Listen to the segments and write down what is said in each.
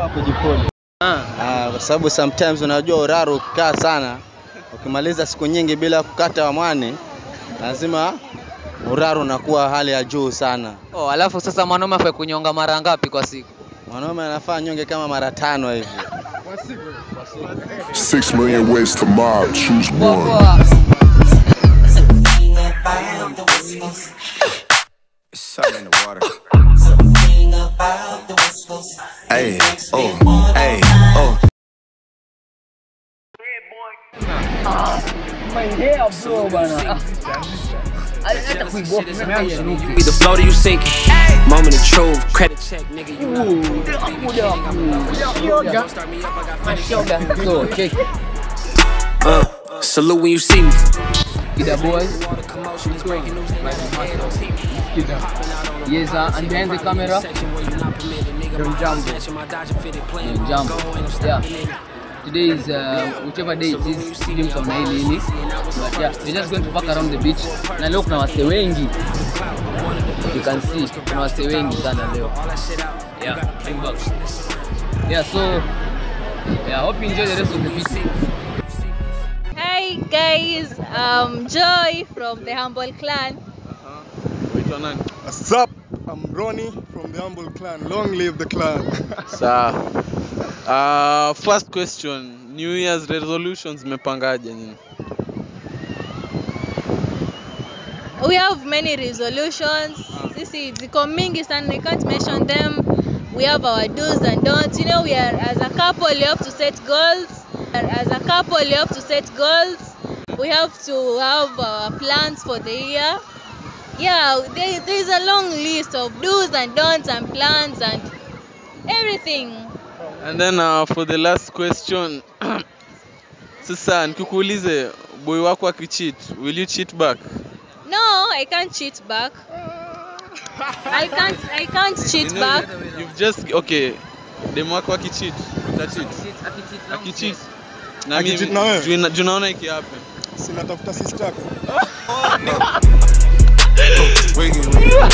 Unafaa kujipoli. Ah. Ah, kwa sababu sometimes unajua uraro ukikaa sana, ukimaliza siku nyingi bila kukata wamwani, lazima uraro unakuwa hali ya juu sana. Oh, alafu sasa mwanaume afai kunyonga mara ngapi kwa siku? Mwanaume anafaa nyonge kama mara tano hivi. Six million ways to mob, choose Poa, one. poa. Something in the water. Hey, oh, hey, oh. Either float or you sinking. Moment of truth, credit check, nigga. You know. So, check. Uh, salute when you see me. Kida boy. Yes, uh, and behind the camera, Don Jumbo. Don Jumbo. Yeah. Today is uh, whichever day it is, sijui mtaona hili hili. But yeah, we're just going to walk around the beach. Na leo kuna wase wengi. You can see, kuna wase wengi sana leo. Yeah, bring back. Yeah, so yeah, hope you enjoy the rest of the beach. Hi guys, um, Joy from the Humble Clan. Waitwa nani? What's up? I'm Ronnie from the Humble Clan. Long live the clan. Sawa. Uh, first question, New Year's resolutions mmepangaje nyinyi? We have many resolutions. Sisi ziko mingi sana, I can't mention them. We have our do's and don'ts. You know, we are as a couple, you have to set goals. As a couple, you have to set goals. We have to have our plans for the year. Yeah, there, there is a long list of do's and don'ts and plans and everything. And then uh, for the last question, sasa nikikuulize boy wako akicheat, will you cheat back? No, I can't cheat back. I can't. I can't cheat You know, back. You've just okay. Demu wako akicheat, utacheat. Akicheat. Na Akicheat mimi na wewe? juu na- juu naona iki happen. Sinatafuta sister yako. Wiggy,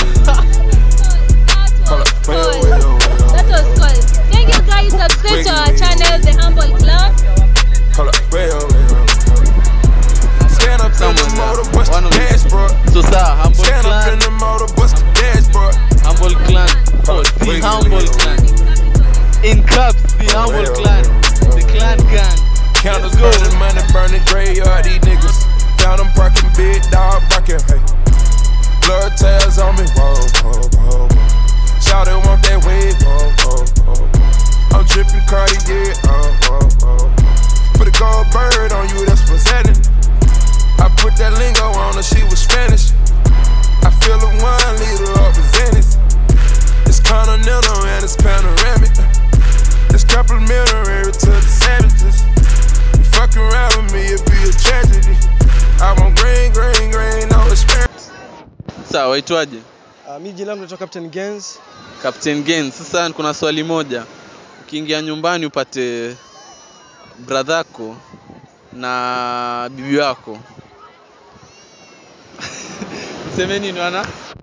That was wait, cool. wait, wait, That was cool. Thank you guys. Subscribe to our channel, The Humble Club. Hold up, wait, wait, wait. Stand up in the Someone, motor, uh, bust one the of the- dashboard. So sir, humble Stand up clan, in the motor, bust the dashboard. humble clan, oh, the Wiggy, humble wiggy. clan. In caps, the humble wait, clan, the clan gang. Counters Let's go. burning, money burning, graveyard, these niggas. Found them parking, big dog barking, hey. Blood tails on me, whoa, whoa, whoa, whoa. Shout it, want that wave, whoa, whoa, whoa. I'm tripping Cartier, uh, whoa, whoa. Put a gold bird on you, that's presenting. I put that lingo on her, she was Spanish. I feel the one leader representing. It's continental and it's panoramic. It's complimentary to the savages. Fuck around with me, it'd be a tragedy. I want green, green, green, no experience. Sawa, waitwaje? Uh, mi jina langu naitwa Captain Gens. Captain Gain. Sasa kuna swali moja. Ukiingia nyumbani upate bradhako na bibi wako seme nini wana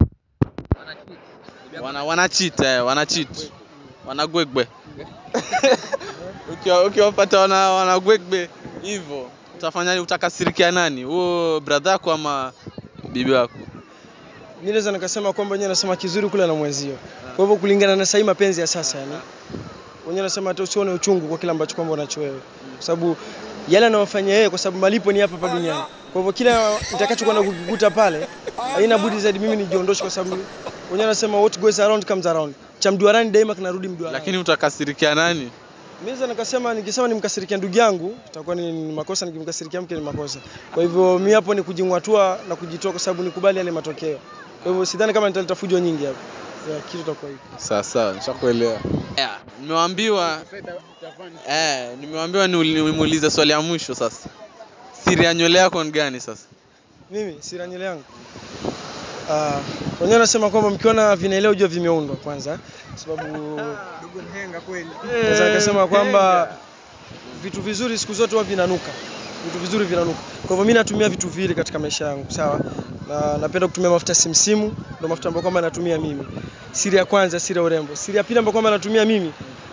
wana wanachita eh, wanachit wanagwegbe Ukiwa- ukiwapata wana wanagwegbe hivyo utafanya utakasirikia nani huo bradhako ama bibi wako Mi naweza nikasema kwamba wenyewe nasema kizuri kula na mwenzio. Kwa hivyo kulingana na sahii mapenzi ya sasa yani. Wenyewe nasema hata usione uchungu kwa kile ambacho kwamba unacho wewe. Kwa sababu yale anayofanya yeye kwa sababu malipo ni hapa hapa duniani. Kwa hivyo kila nitakachokwenda kukikuta pale haina budi zaidi mimi nijiondoshe kwa sababu wenyewe nasema what goes around comes around. Cha mduarani daima kinarudi mduarani. lakini utakasirikia nani Mimi naweza nikasema nikisema nimkasirikia ndugu yangu itakuwa ni ni makosa, nikimkasirikia mke ni makosa. Kwa hivyo mi hapo ni kujing'atua na kujitoa, kwa sababu nikubali yale matokeo. Kwa hivyo sidhani kama nitaleta fujo nyingi hapo. Ya, kitu itakuwa hivyo. sawa sawa nishakuelewa yeah, nimewaambiwa eh, nimewaambiwa niuli- nimuulize swali ya mwisho sasa siri ya nywele yako ni gani sasa Mimi sira nywele yangu Ah, wenyewe nasema kwamba mkiona vinaelea ujue vimeundwa kwanza, sababu naweza nikasema kwamba vitu vizuri siku zote huwa vinanuka, vitu vizuri vinanuka. Kwa hivyo mimi natumia vitu viwili katika maisha yangu, sawa, na napenda kutumia mafuta simsimu, ndio mafuta ambayo kwamba natumia mimi. Siri ya kwanza, siri ya urembo. Siri ya pili ambayo kwamba natumia mimi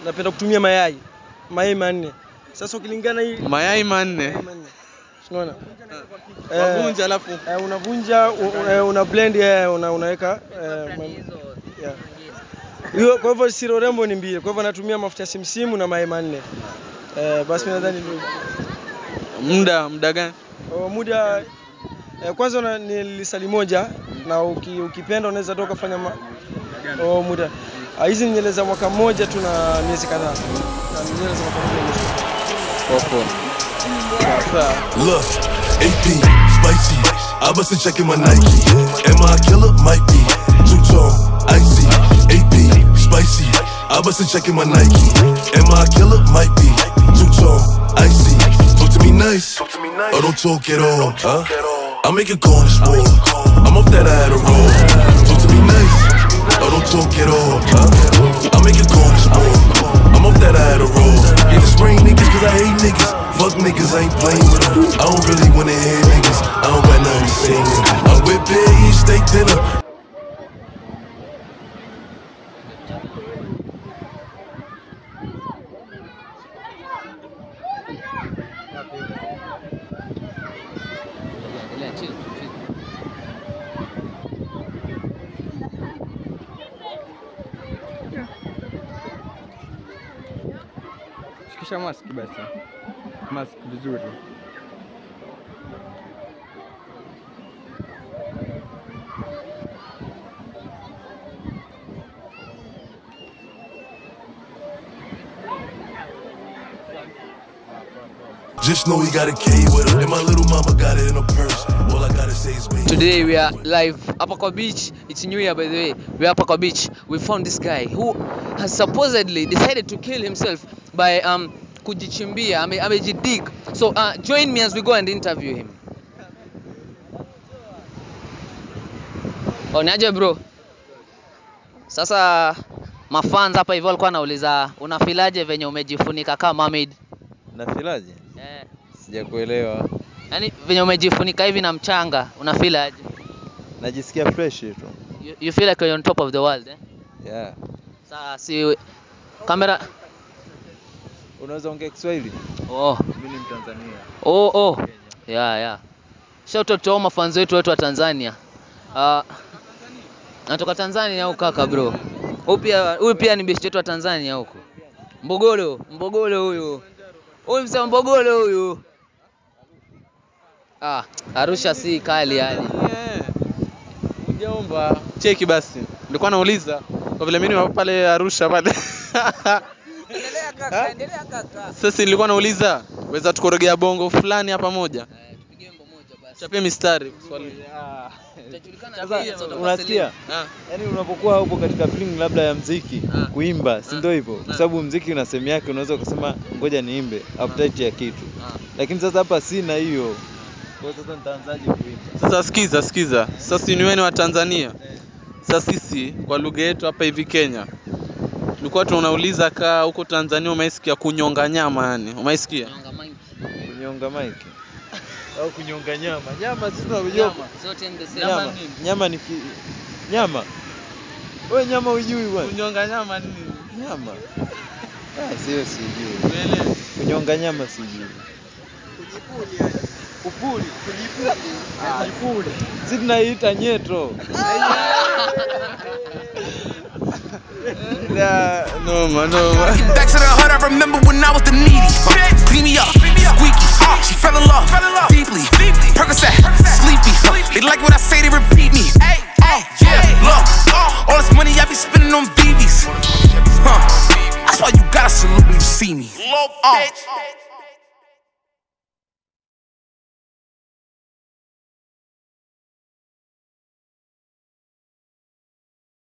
napenda kutumia mayai mayai manne. Sasa ukilingana hii mayai manne mayai manne. Unaona? wavunja alafu Eh, unavunja u- u- eh, una blend eh, una, unaweka eh, ma- yeah. Hiyo kwa hivyo siro rembo ni mbili. Kwa hivyo natumia mafuta ya simsimu na mayai manne. Eh, basi mimi nadhani ndio muda muda gani Oh, muda eh, kwanza una, ni lisali moja na uki, ukipenda unaweza toka fanya ma, oh, muda Ah, hizi ni nywele za mwaka mmoja tu na miezi kadhaa na ni nywele za mwaka mmoja mwisho. popo sasa Look, AP, spicy. I bust a check in my Nike. Am I a killer? Might be. Two tone, icy. AP, spicy. I bust a check in my Nike. Am I a killer? Might be. Two tone, icy. Talk to me nice. Or don't talk at all. Huh? I make a call this war. I'm off that Adderall. Talk to me nice. Or don't talk at all. Huh? I make a call this war. I'm off that Adderall. Yeah, the spring niggas cause I hate niggas. Fuck niggas, I ain't playing with them. I don't really wanna hear niggas. I don't got nothing to say. nigga. I'm with Big eat steak dinner. Endelea, chill, chill. Shikisha mask basi. Mask vizuri. Just know he got a K with him. And my little mama got it in her purse. All I gotta say is baby. Today we are live hapa kwa beach. It's new year by the way. We are hapa kwa beach. We found this guy who has supposedly decided to kill himself by um kujichimbia, ame, amejidig. So uh, join me as we go and interview him. Oh, niaje bro? Sasa mafans hapa hivyo walikuwa wanauliza unafilaje venye umejifunika kama mermaid? Nafilaje? Eh, Sijakuelewa. yani venye umejifunika hivi na mchanga unafilaje? Najisikia fresh tu. You, you feel like you're on top of the world eh? Yeah. Sasa si kamera Unaweza ongea Kiswahili? oh, Mimi ni Mtanzania. oh, oh. Yeah, yeah. Shout out to all mafans wetu wetu wa Tanzania. Uh, natoka Tanzania huko kaka bro. Huyu pia huyu pia ni best wetu wa Tanzania huko. Mbogolo, Mbogolo huyu. Huyu msema Mbogolo huyu. Ah, Arusha si kali yani. Eh, Mjomba, cheki basi. Nilikuwa nauliza kwa vile mimi ni wa pale Arusha pale. Endelea kaka, endelea kaka. Sasa nilikuwa nauliza weza tukorogea bongo fulani hapa moja. Eh, tupige wimbo moja basi. Chapia mistari swali. Utajulikana Sasa, pia, sasa unasikia? Ah, Yaani unapokuwa upo katika feeling labda ya mziki, Ah. kuimba, si ndio hivyo? Kwa sababu mziki una sehemu yake, unaweza ukasema ngoja niimbe appetite ya kitu. Ah. Lakini sasa hapa sina hiyo. Kwa hiyo sasa nitaanzaje kuimba? Sasa sikiza, sikiza. Sasa si ni wewe ni wa Tanzania. Sasa sisi kwa lugha yetu hapa hivi Kenya tulikuwa tunauliza kaa huko Tanzania umeisikia kunyonga nyama yani. Umeisikia? Nyonga mangi. Kunyonga mic au kunyonga nyama. Nyama sisi tunajua Nyama, zote in the same. nyama. Nyama ni ki... nyama. Wewe nyama hujui bwana. Kunyonga nyama ni Nyama. Ah, sio sijui. Umeelewa? Kunyonga nyama sijui. Kupuli, kujipuli. Ah, kujipuli. Sisi tunaiita nyeto. Da, Noma, noma. Back to the hood, I remember when I was the needy. Uh, clean me up, squeaky. She fell in love, deeply. Percocet, sleepy. Uh, they like what I say, they repeat me. Uh, yeah, look, all this money I be spending on VVs. Huh, that's why you gotta salute when you see me. Uh,